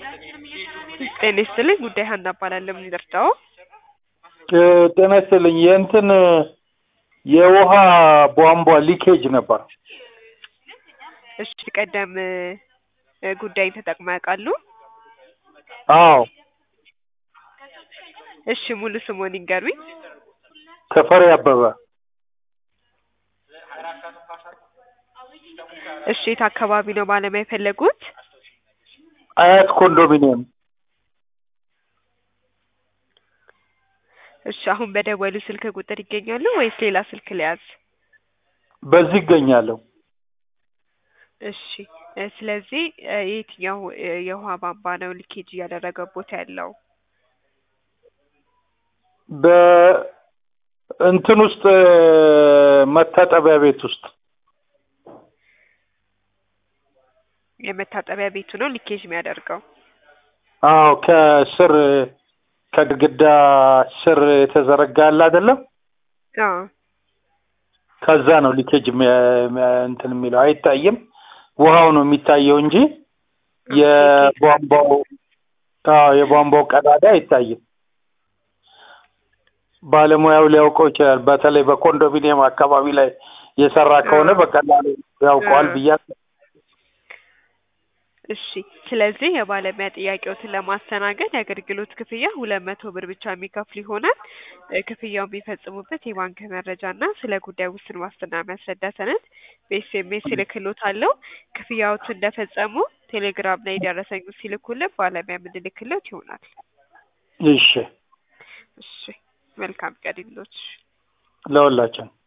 ጤና ይስጥልኝ ጉዳይ ሀና እባላለሁ። ምን ልርዳዎ? ጤና ይስጥልኝ የእንትን የውሃ ቧንቧ ሊኬጅ ነበር። እሺ ቀደም እ ጉዳይን ተጠቅመው ያውቃሉ? አዎ እሺ ሙሉ ስምዎን ይንገሩኝ? ተፈሪ አበበ እሺ የት አካባቢ ነው ባለሙያ የፈለጉት? አያት ኮንዶሚኒየም እሺ አሁን በደወሉ ስልክ ቁጥር ይገኛሉ ወይስ ሌላ ስልክ ልያዝ? በዚህ ይገኛለሁ። እሺ እ ስለዚህ እ የትኛው እ የውሃ ቧንቧ ነው ሊኬጅ እያደረገቦት ያለው? በእንትን ውስጥ እ መታጠቢያ ቤት ውስጥ የመታጠቢያ ቤቱ ነው ሊኬጅ የሚያደርገው? አዎ ከስር ከግድግዳ ስር የተዘረጋ አለ አይደለም? አዎ ከዛ ነው ሊኬጅ የሚያ- የሚያ- እንትን የሚለው አይታይም። ውሃው ነው የሚታየው እንጂ የቧንቧው አዎ የቧንቧው ቀዳዳ አይታይም። ባለሙያው ሊያውቀው ይችላል። በተለይ በኮንዶሚኒየም አካባቢ ላይ የሰራ ከሆነ አዎ። በቀላሉ ያውቀዋል አዎ። ብዬ እሺ ስለዚህ የባለሙያ ጥያቄዎትን ለማስተናገድ የአገልግሎት ክፍያ ሁለት መቶ ብር ብቻ የሚከፍሉ ይሆናል። እ ክፍያው የሚፈጽሙበት የባንክ መረጃ እና ስለ ጉዳዩ ውስን ዋስትና የሚያስረዳ ሰነድ በኤስኤምኤስ እልክልዎታለሁ። ክፍያዎትን እንደፈጸሙ ቴሌግራም ላይ ደረሰኙን ሲልኩልን ባለሙያ የምንልክልዎት ይሆናል። እሺ እሺ መልካም ቀን ይሁንልዎት። ለሁላችን